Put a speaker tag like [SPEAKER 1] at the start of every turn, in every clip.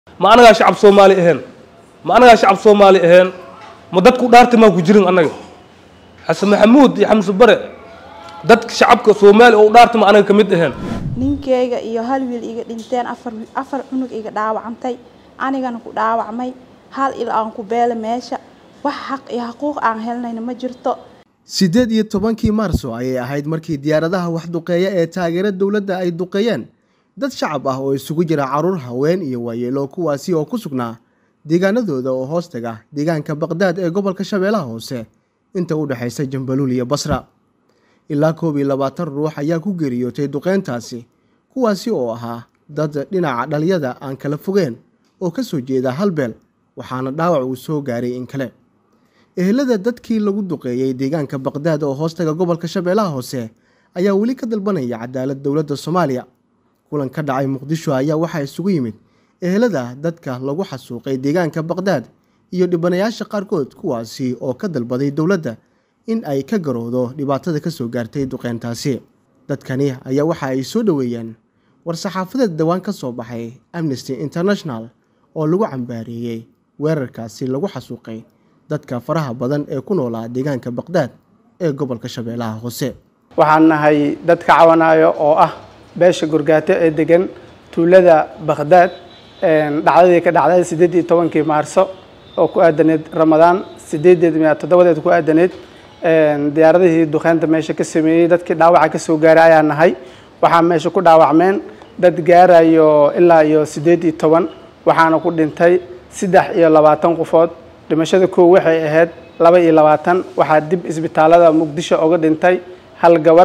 [SPEAKER 1] ma anagaa shacab soomaali ahayn ma anagaa shacab soomaali ahayn ma dadku dhaarta maa ku jirin annaga xasan maxamuud iyo xamse bare dadka shacabka soomaali oo u dhaarta ma anaga ka mid ahayn
[SPEAKER 2] ninkeyga iyo hal wiil iga dhinteen afar afar cunug iga dhaawacantay anigana ku dhaawacmay hal il aan ku beela meesha wax xaq iyo xuquuq aan helnayna ma jirto
[SPEAKER 3] siddeed iyo tobankii maarso ayay ahayd markii diyaaradaha wax duqeeya ee taageera dowladda ay duqeeyeen dad shacab ah oo isugu jira caruur haween iyo waayeelo kuwaasi oo ku sugnaa deegaanadooda oo hoos taga deegaanka baqdaad ee gobolka shabeellaha hoose inta u dhexaysa jambaluul iyo basra ilaa koob iyo labaatan ruux ayaa ku geeriyootay duqeyntaasi kuwaasi oo ahaa dad dhinaca dhaliyada aan kala fogeen oo ka soo jeeda halbeel waxaana dhaawac uu soo gaaray in kale ehelada dadkii lagu duqeeyey deegaanka baqdaad oo hoostaga gobolka shabeellaha hoose ayaa weli ka dalbanaya cadaalad dowladda soomaaliya kulan ka dhacay muqdisho ayaa waxaa isugu yimid ehelada dadka lagu xasuuqay deegaanka baqdaad iyo dhibanayaasha qaarkood kuwaasi oo ka dalbaday dowladda in ay ka garowdo dhibaatada ka soo gaartay duqeyntaasi dadkani ayaa waxa ay soo dhoweeyeen war-saxaafadeed dhowaan ka soo baxay amnesty international oo lagu cambaareeyey weerarkaasi lagu xasuuqay dadka faraha badan ee ku noolaa deegaanka baqdaad ee gobolka shabeellaha hoose
[SPEAKER 4] waxaan nahay dad ka cawanayo oo ah beesha gurgaato ee degan tuulada baqdaad dhacdadii ka dhacday siddeed iyo tobankii maarso oo ku aadaneed ramadaan sideedeed miya toddobadeed ku aadaneed diyaaradihii duqeynta meesha ka sameeyey dadkii dhaawaca ka soo gaaray ayaa nahay waxaa meesha ku dhaawacmeen dad gaarayo ilaa iyo siddeed iyo toban waxaana ku dhintay saddex iyo labaatan qofood dhimashada koow waxay ahayd laba iyo labaatan waxaa dib isbitaalada muqdisho oga dhintay hal gabar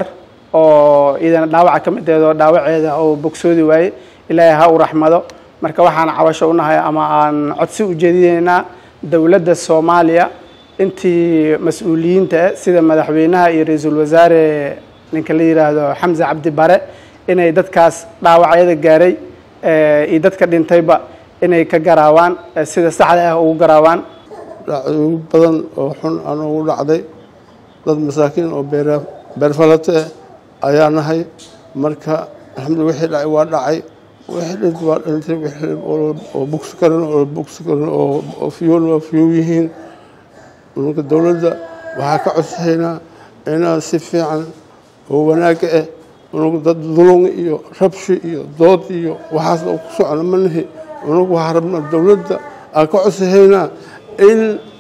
[SPEAKER 4] oo idana dhaawaca ka mid eedoo dhaawaceeda oo bogsoodi waaye ilaahay ha u raxmado marka waxaan cawasho unahay ama aan codsi u jeedinaynaa dowladda soomaaliya intii mas-uuliyiinta sida madaxweynaha iyo ra-iisul wasaare ninka la yidhaahdo xamse cabdi bare inay dadkaas dhaawacyada gaaray iyo dadka dhintayba inay ka garaawaan sida saxda ah ugu garaawaan
[SPEAKER 5] dhacdooyin badan oo xun aan ugu dhacday dad masaakiin oo beer beerfalato ah ayaa nahay marka alxamdulila wixii dhacay waa dhacay wixii dhint waa dhintay wixii oo bugsi karin oo bugsi karin oo fiyoon waa fiyow yihiin marka dowladda waxaa ka codsahaynaa inaan si fiican oo wanaagga ah unugu dad dulung iyo rabshi iyo dood iyo waxaasna ku socona ma nahi unugu waxaa rabnaa dowladda aan ka codsahaynaa in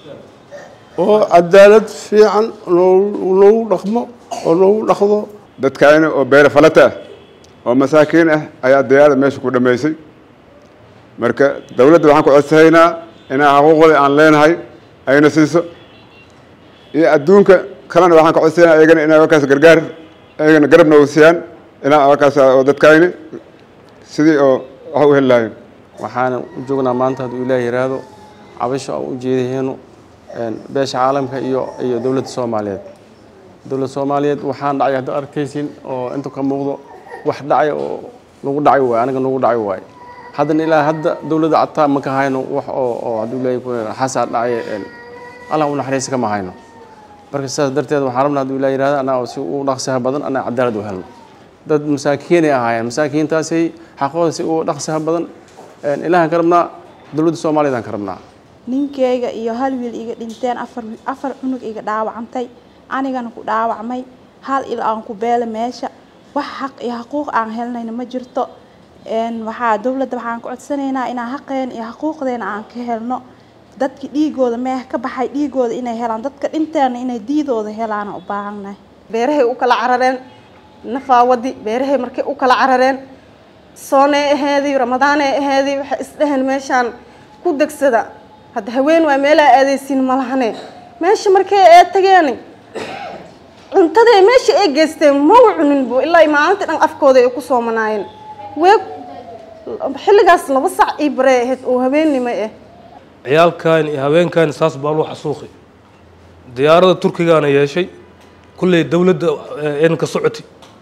[SPEAKER 5] oo cadaalad fiican noogu dhaqmo oo noogu dhaqdo
[SPEAKER 6] dadkaani oo beere falata ah oo masaakiin ah ayaa diyaarada meesha ku dhammaysay marka dowladda waxaan ku codsahaynaa inaa xuquuqda aan leenahay ayna siiso iyo adduunka kalena waxaan ka codsahaynaa ayagana inay warkaas gargaar ayagana garabna u siiyaan inaa warkaas oo dadkaani sidii oo wax u heli lahayn
[SPEAKER 7] waxaana u joognaa maanta hadduu ilaah yiraahdo cabasho aan u jeedahayno beesha caalamka iyo iyo dowladda soomaaliyeed dowladda soomaaliyeed waxaan dhacay hadda arkaysin oo inta ka muuqdo wax dhacay oo nagu dhacay waay aniga nagu dhacay waay haddana ilaa hadda dowladda cataa ma ka hayno wax oo oo hadduu ilaahay xasaa dhacay allah u naxariista kama hayno marka sidaas darteed waxaan rabnaa hadduu ilaah yirahdo anaa si u dhaqsaha badan anaa cadaalad u helno dad masaakiinay ahaayeen masaakiintaasay xaqooda si u dhaqsaha badan ilaahan ka rabnaa dowladda soomaaliyeed aan ka rabnaa
[SPEAKER 2] ninkeyga iyo hal wiil iga dhinteen afar afar cunug iga dhaawacantay anigana ku dhaawacmay hal il aan ku beela meesha wax xaq iyo xuquuq aan helnayna ma jirto waxaa dowladda waxaan ku codsanaynaa inaan xaqeen iyo xuquuqdeena aan ka helno dadki dhiigooda meeh ka baxay dhiigooda inay helaan dadka dhinteena inay diidooda helaana u baahannahay
[SPEAKER 8] beerahay u kala carareen nafaawadi beerahay markay u kala carareen soonay aheedii ramadaanay aheedii waxay isdheheen meeshaan ku degsada hadda haween waa meelaa aadaysiin malahane meesha markay ee tageen cuntaday meesha ay geysteen mawa cuninbu ilaa maalintii dhan afkooda ay ku soomanaayeen weeg xilligaas laba sac ii barey ahayd oo habeennimo ah
[SPEAKER 1] ciyaalkan iyo haweenkan saas baa loo xasuuqi diyaarada turkigaana yeeshay kulley dowladda aynan ka socoti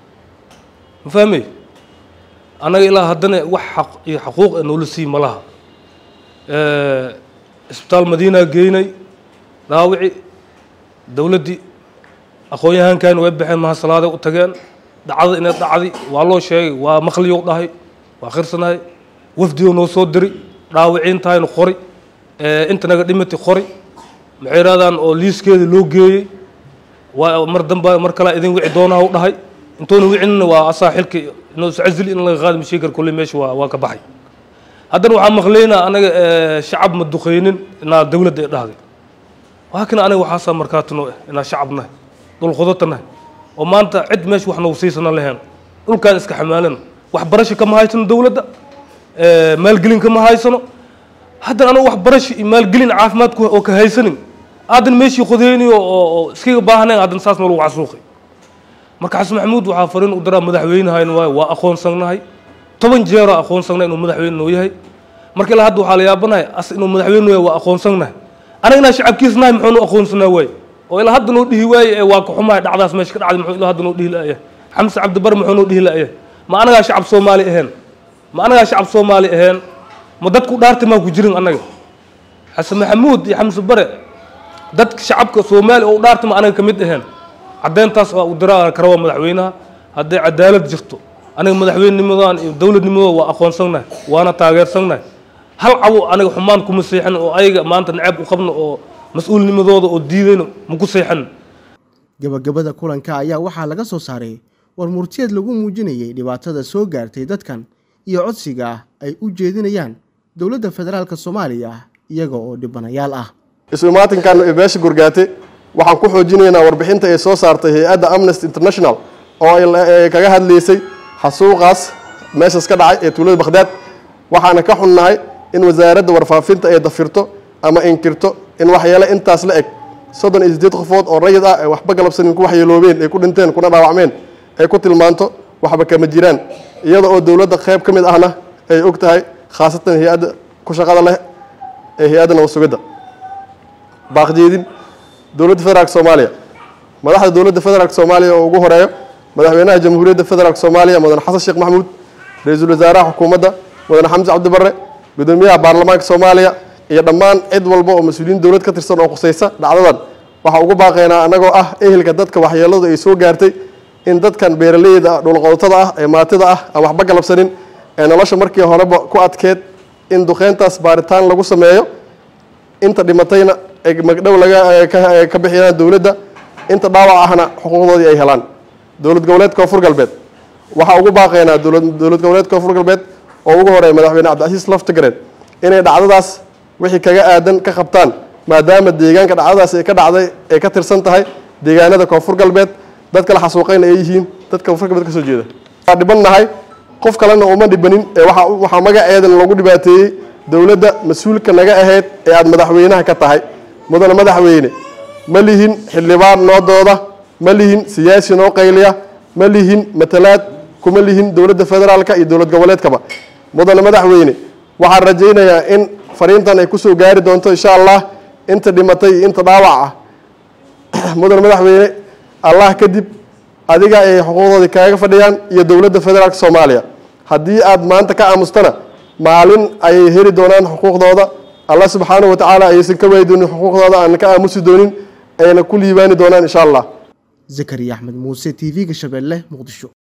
[SPEAKER 1] ma fahmay annaga ilaa haddana wax xaq iyo xaquuq ee noola sii ma laha isbitaal madiinaa geynay dhaawici dowladdii aqoon-yahankan way baxeen mahasalaada u tageen dhacda inay dhacdi waa loo sheegay waa maqliyow dhahay waa khirsanahay wafdioo noo soo diri dhaawiciintahaynu qori inta naga dhimati qori maxay yidhahdaan oo liiskeeda loo geeyey waa mar damba mar kalea idin wici doonaa u dhahay intoona wicinna waa asaa xilki inuu iscazili in laga qaadi mashiikar kolley meesha waa waa ka baxay haddana waxaa maqlaynaa anaga shacab ma duqeynin inaa dawladda ay dhahday laakiin aniga waxaasaa markaatino eh inaa shacab nahay dhulqodata nahay oo maanta cid meesha wax nagu siisana lahayn dhulkaan iska xamaalana waxbarasho kama haysano dawladda maalgelin kama haysano haddana anagu waxbarasho iyo maalgelin caafimaadku oo ka haysanin aadan meeshii qodeynayo oo iskaga baahnayn haddana saas ma lagu casuuqay marka xasan maxamuud waxaa fariin u daraa madaxweynahayn waayo waa aqoonsagnahay toban jeeroo aqoonsagnahay inuu madaxweyne noo yahay marka ilaa hadda waxaa la yaabanahay as inuu madaxweyne noo yahay waa aqoonsagnahay anaga inaa shacabkiis nahay muxuu noo aqoonsanaa waaye oo ilaa hadda noo dhihi waaye ee waa ka xumahay dhacdaas meesha ka dhacday muxuu ilaa hadda noo dhihi la'yahay xamse cabdibare muxuu noo dhihi la'yahay ma anagaa shacab soomaali ahayn ma anagaa shacab soomaali ahayn ma dadku dhaarti maa ku jirin annaga xasan maxamuud iyo xamse bare dadka shacabka soomaali oo u dhaarti ma anaga ka mid ahayn caddeyntaas waa u diraa karawaa madaxweynaha hadday cadaalad jirto aniga madaxweynenimadan iyo dowladnimadooda waa aqoonsagnahay waana taageersagnahay hal cabo aniga xumaan kuma seexan oo ayaga maanta naceeb u qabno oo mas-uulnimadooda oo diidayno maku seexan
[SPEAKER 3] gabagabada kulanka ayaa waxaa laga soo saaray war murtiyeed lagu muujinayay dhibaatada soo gaartay dadkan iyo codsiga ah ay u jeedinayaan dowladda federaalk soomaaliya iyaga oo dhibanayaal ah
[SPEAKER 9] isu imaatinkan ee beesha gurgaate waxaan ku xoojinaynaa warbixinta ay soo saartay hay-adda amnesty international oo ay kaga hadlaysay xasuuqaas meeshaas ka dhacay ee tuulada bakhdaad waxaana ka xunnahay in wasaaradda warfaafinta ay dafirto ama inkirto in waxyeele intaas la eg soddon iyo siddeed qofood oo rayid ah ee waxba galabsanin ku waxyeeloobeen ay ku dhinteen kuna dhaawacmeen ay ku tilmaanto waxba kama jiraan iyada oo dowladda qayb ka mid ahna ay og tahay khaasatan hay-adda ku shaqada leh ee hay-adda nabad sugidda baaqjeedin dowladda federaalk soomaaliya madaxda dowladda federaalk soomaaliya oo ugu horeeyo madaxweynaha jamhuuriyadda federaalk soomaaliya mudane xasan sheekh maxamuud ra-iisul wasaaraha xukuumadda mudane xamse cabdibare gudoomiyaha baarlamaanka soomaaliya iyo dhammaan cid walba oo mas-uuliyiin dowlad ka tirsan oo khusaysa dhacdadan waxaa ugu baaqaynaa annagoo ah ehelka dadka waxyeeladu ay soo gaartay in dadkan beeraleyda dhulqodotada ah ee maatida ah aan waxba galabsanin ee nolosha markii horeba ku adkeed in duqeyntaas baaritaan lagu sameeyo inta dhimatayna magdhow laga ka bixiyaan dowladda inta dhaawac ahna xuquuqdoodii ay helaan dowlad goboleed koonfur galbeed waxaa ugu baaqaynaa dowlad goboleed koonfur galbeed oo ugu horeeya madaxweyne cabdicasiis laftigareed inay dhacdadaas wixii kaga aadan ka qabtaan maadaama deegaanka dhacdadaas ay ka dhacday ay ka tirsan tahay deegaanada koonfur galbeed dadka la xasuuqayna ay yihiin dadka koonfur galbeed ka soo jeeda waa dhiban nahay qof kalena uma dhibanin ee waxa waxaa magaceedan lagu dhibaateeyey dowladda mas-uulka naga ahayd ee aada madaxweynaha ka tahay mudane madaxweyne ma lihin xildhibaan noo dooda ma lihin siyaasi noo qayliya ma lihin matalaad kuma lihin dowladda federaalka iyo dowlad goboleedkaba mudane madaxweyne waxaan rajaynayaa in fariintan ay kusoo gaari doonto insha allah inta dhimatay iyo inta dhaawac ah mudane madaxweyne allah kadib adiga ay xuquuqdoodii kaaga fadhiyaan iyo dowladda federaalka soomaaliya haddii aad maanta ka aamustana maalin ayay heli doonaan xuquuqdooda allah subxaanahu watacaala ayaysan ka waayi doonin xuquuqdooda aan ka aamusi doonin ayna ku liibaani doonaan insha allah
[SPEAKER 3] zakariya axmed muuse t v-ga shabeelle muqdisho